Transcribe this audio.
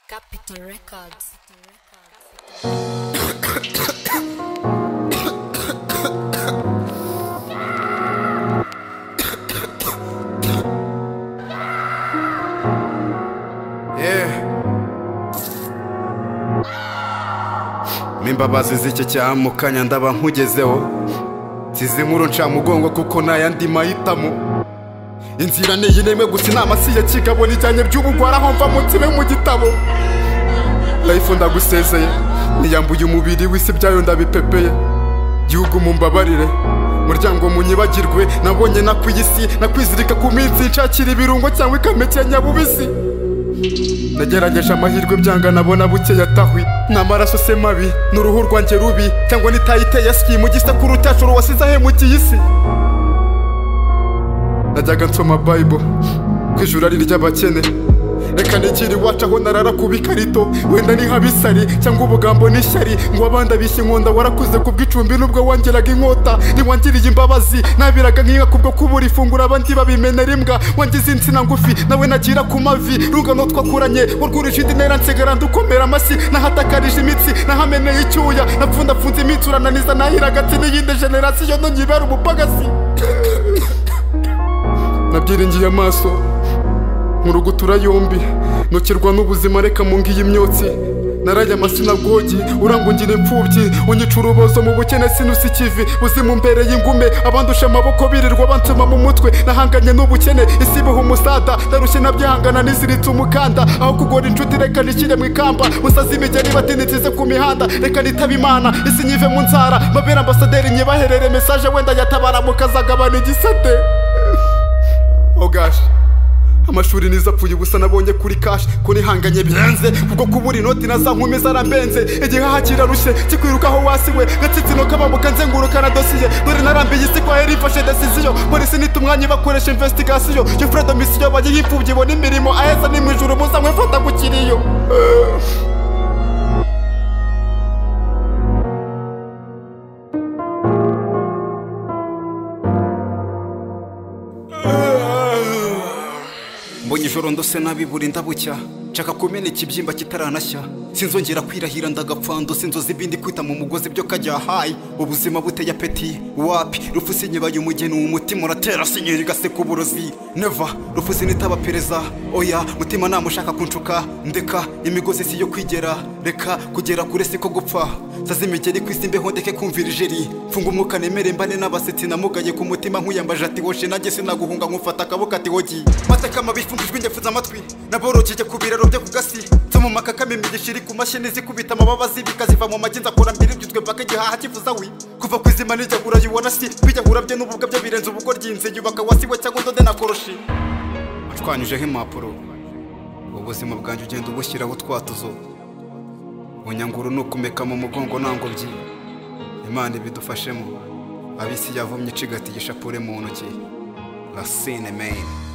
Capital Records. Yeah. M'imbabazi z'icyo cyaha mu kanya ndaba nkugezeho Nsize inkuru nca mugongo kuko nta yandi mahitamo Inzira ni iyi nemwe gusa inama si iya kigabo nijyanye by'ubugwara aho mva mutsime mu gitabo Life ndagusezeye niyambuye umubiri w'isi byayo ndabipepeye Gihugu mumbabarire muryango munyibagirwe nabonye nakwiyisi nakwizirika ku minsi nshakira ibirungo cyangwa ikamekenya nyabubisi nagerageje amahirwe byanga nabona buke yatahwi ni amaraso se mabi ni uruhu rwanjye rubi cyangwa nitayiteye ski mu gisekuru cyacu wasize ahemukiye isi najyaga nsoma bible ko ijuru ari iry'abakene reka nigire iwacu aho narara ku bikarito wenda ni nk'abisari cyangwa ubugambo n'ishyari ngo abandi abishye inkonda warakuze ku bw'icumbi n'ubwo wongeraga inkota ntiwangiriye imbabazi nabiraga nk'inka kubwo kubura ifunguro abandi babimenera imbwa wangize insina ngufi nawe nagira ku mavi rungano twakuranye warwurije indi ntera nsigara ndukomera amashyi nahatakarije imitsi nahameneye icyuya napfundafunze imitsi urananiza nahira agati n'iyindi generasiyo ntonyibera umupagasi nabyiringiye amaso nkurugutura yombi nokirwa n'ubuzima reka mungiye imyotsi naraye amasinagogi urangungira imfubyi unyica urubozo mu bukene sinusi ikivi buzima mbere y'ingume abandusha amaboko birirwa bansoma mu mutwe nahanganye n'ubukene isi ibiha umusada ndarushye nabyihangana niziritse umukanda aho kugora inshuti reka nishyire mu ikamba musaze imigeri batinitize ku mihanda reka nitaba imana isi nyive mu nzara mbabere ambasaderi nyibaherere mesaje wenda yatabara mukazagabana igisate Oh gosh. amashuri nizo apfuye ubusa nabonye kuri kashi ko nihanganye birenze kuko kubura inoti na za nkumi zarambenze igihaha kirarushye kikwirukaho wasiwe gatsitsino kabamuka nzenguruka na dosiye dore narambiye isi kwa heri ifashe desiziyo polisi nita umwanya ibakoresha investigasiyo yo fredo misiyo bayihipfubye ibona imirimo aheza ni mu ijuru muza mwefata ku kiriyo mbonye ijoro ndose nabi buri ndabucya nshaka kumena ikibyimba kitaranashya sinzongera kwirahira ndagapfando sinzozi ibindi kwita mu mugozi byo kajya hayi ubuzima buteye apeti wapi rufu sinyibaye umugeni uwo mutima uratera sinyeri gaseka uburozi neva rufu sinitaba pereza oya mutima nama ushaka kunshuka ndeka imigozi si yo kwigera reka kugera kure siko gupfa saza imigeri ku isi mbeho ndeke kumvira ijeri mfunga umwuka nemere mbane n'abasetsi namugaye ku mutima nkuyambaje ati woshi nanjye sinaguhunga nkufata akaboko ati wogi mateka mabi mfungijwe ngefuza amatwi naborokeye ku biraro byo ku gasi nsoma kakame imigisha iri ku mashini zikubita amababa zibika ziva mu magi nzakora mbiri byitwe mpaka igihaha kivuza we kuva ku izima nijya gura yubona si kwijyagura bye n'ububwa bye birenze ubugo ryinze yubaka wasiwe cyangwa ndode na koroshi ashwanyijeho impapuro ubuzima bwanjye ugenda ubushyiraho utwatuzo bunyanguru ni ukumeka mu mugongo nta ngobyi imana ibidufashemo abisi yavumye icigatiye ishapure mu ntoki rasine meyini